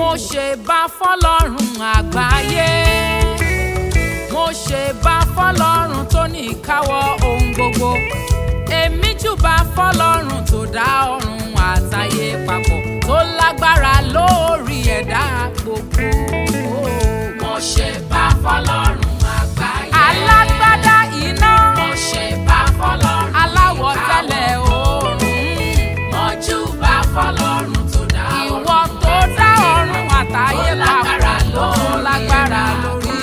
mo ṣe bá fọlọ́run àgbáyé mo ṣe bá fọlọ́run tó ní ìkáwọ́ ohun gbogbo èmi júbà fọlọ́run tó dá ọ̀run àtayé papọ̀ tó lágbára lórí ẹ̀dá gbogbo. mo ṣe bá fọlọ́run àgbáyé. alágbádá iná mo ṣe bá fọlọ́run aláwọ̀ ìkáwọ́. tẹ́lẹ̀ oòrùn mo júbà fọlọ́run tó dá ìwọ tó dá ọ̀run àtayé Tó lágbára papọ̀ tó lórí lágbára ẹ̀dá lórí wọn.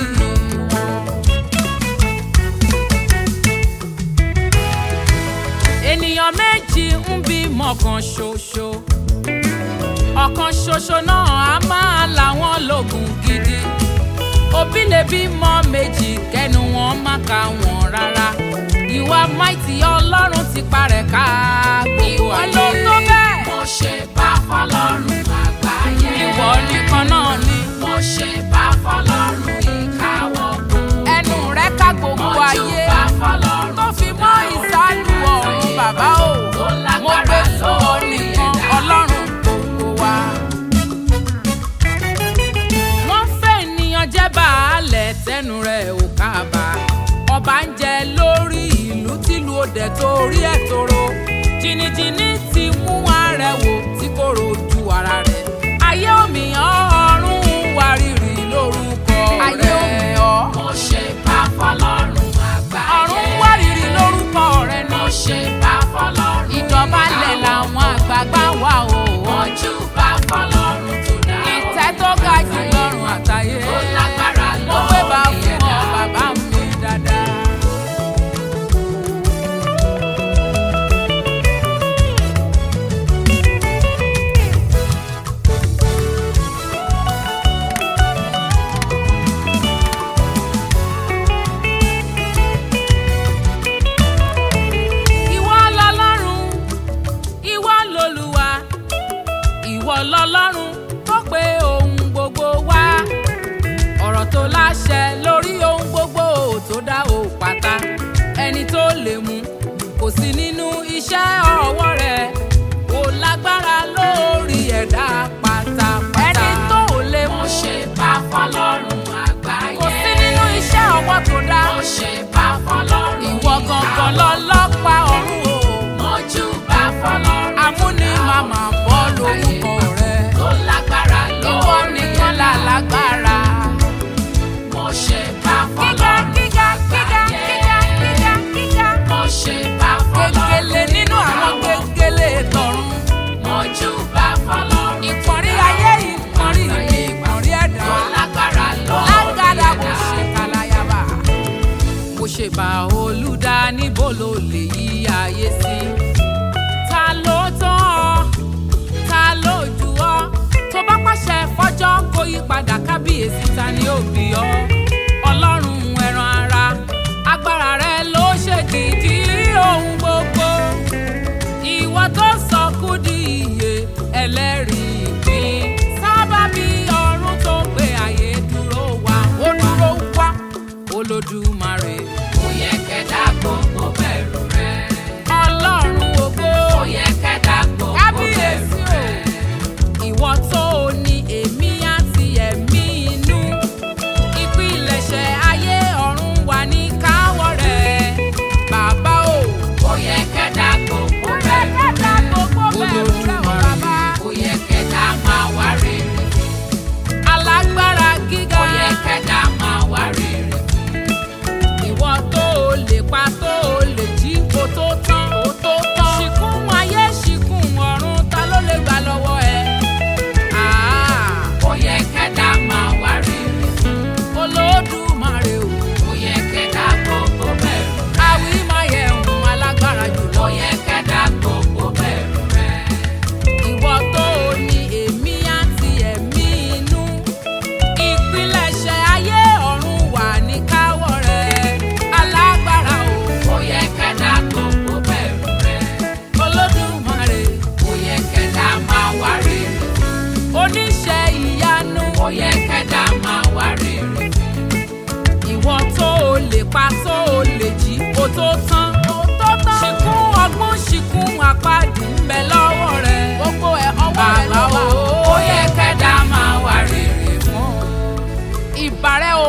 ènìyàn méjì ń bímọ kan ṣoṣo ọ̀kan ṣoṣo náà á máa làwọn lògùn gidi òbí lè bímọ méjì kẹnu wọn má ka wọn rárá ìwà máìtì ọlọ́run ti parẹ́ ká gbogbo ayé ló tó bẹ́ẹ̀ mo ṣe bá fọlọ́run àgbáyé. ìwọ nìkan náà ni mo ṣe bá fọlọ́run ìkáwọ́ gbogbo. ẹnu rẹ ká gbogbo mo ayé júbà fọlọ́run tó fi mọ́ ìsálù ọ̀run bàbá o Tó mo lágbára gbé fún ọ lórí nìkan ẹ̀dá. ọlọ́run gbogbo wa. wọ́n fẹ́ ènìyàn jẹ́ baálẹ̀ tẹnu rẹ̀ ò kábà ọba ń jẹ lórí ìlú tìlú òde torí ẹ̀ tóró jìnnìjìnnì ti mú arẹwò tí kò rojú ara rẹ̀ ayé òmìyàn ọ̀run wárìrì lórúkọ rẹ̀ ayé òmìyàn mo ṣe bá fọlọ́run àgbáyé. ọ̀run wárìrì lórúkọ rẹ̀ mo náà ṣe bá fọlọ́run ìdọ̀bálẹ̀ ìkáwọ́. làwọn àgbààgbà wà o. mo júbà fọlọ́run tó dá ìtẹ́ tó ga jù lọ́rùn àtayé. Tó lágbára mo gbé bá lórí fún ọ ẹ̀dá. bàbá mi dáadáa. ìwọ lọlọ́run ìwọ lolúwa ìwọ lọlọ́run tó pé ohun gbogbo wá ọ̀rọ̀ tó láṣẹ lórí ohun gbogbo tó dá o pátá ẹni tó lè mú kò sí nínú iṣẹ́ ọwọ́ rẹ̀ kò lágbára lórí ẹ̀dá pátápátá ẹni tó lè mú mo ṣe bá fọlọ́run àgbáyé. kò sí nínú iṣẹ́ ọwọ́ tó dá mo ṣe bá fọlọ́run ìwọ gangan ìkáwọ́. lọ́lọ́pàá ọ̀run o. mo júbà fọlọ́run amúni màmá bọ́ lórúkọ rẹ̀. tó lágbára lórí ìwọ nìkan là ẹ̀dá. lágbára. mo ṣe bá gíga fọlọ́run gíga gíga gíga gíga gíga. mo ṣe bá fọlọ́run gègèlè nínú àwọn ìkáwọ́. gègèlè tọ̀run. mo júbà fọlọ́run ìpọ̀nrí ayé ìpọ̀nrí ìpọ̀nrí ẹ̀dá. tó lágbára lórí lágàdà mo ẹ̀dá. ṣe kàlàyàbà. mo ṣe bá olùdá níbo ló lè yí ayé sí. ta ló tán ọ ta ló jù ọ tó bá pàṣẹ fọjọ́ kó yí padà kábíyèsí ta ni ó bí ọ ọlọ́run ẹran ara agbára rẹ ló ṣèdìdí ohun gbogbo ìwọ tó sọ kú di iye ẹlẹ́rìí ìpín sábàbí ọ̀run tó gbé ayé dúró wá ó dúró wá olódùmarè kò yẹ kẹ́dá gbogbo bẹ̀rù rẹ̀. ọlọ́run ògo kò yẹ kẹ́dá gbogbo bẹ̀rù kábíyèsí o rẹ̀. ìwọ tó o ní èmi àti ẹ̀mí inú ìpilẹ̀ṣẹ̀ ayé ọ̀run wà ní káwọ́ rẹ̀ bàbá o. kò yẹ kẹ́dá gbogbo bẹ̀rù Ẹ̀ka gbogbo bẹ̀rù rẹ̀ o bàbá. kò yẹ kẹ́dá máa wá rere. alágbára gíga kò yẹ kẹ́dá máa wá rere. ìwọ tó o lè pa tó o lè jí kó tó tán ó tó tán. ṣìkún ayé ṣìkún ọ̀run ta ló lè gbà lọ́wọ́ ẹ. Àá, kò yẹ kẹ́dá máa wá rere. olódùmarè o kò yẹ kẹ́dá gbogbo bẹ̀rù rẹ̀. àwí máa yẹ ohun alágbára jùlọ. kò yẹ kẹ́dá gbogbo bẹ̀rù rẹ̀. ìwọ tó o ní èmi àti ẹ̀mí inú ìpilẹ̀ṣẹ̀ ayé ọ̀run wà ní káwọ́ rẹ̀ alágbára o kò yẹ kẹ́dá gbogbo bẹ̀rù rẹ̀. olódùmarè kò yẹ kẹ́dá máa wá rere. oníṣẹ́ ìyanu kò yẹ kẹ́dá máa wá rere. ìwọ tó o lè pa tó o lè jí o tó tán o tó tán ṣìkún ọgbọ́n ṣìkún àpáàdì ń bẹ lọ́wọ́ rẹ̀ gbogbo ẹ̀ ọwọ́ rẹ̀ ló wà kò yẹ kẹ́dá máa wá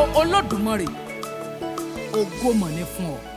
olódùmarè ògo mọ̀ ní fún ọ.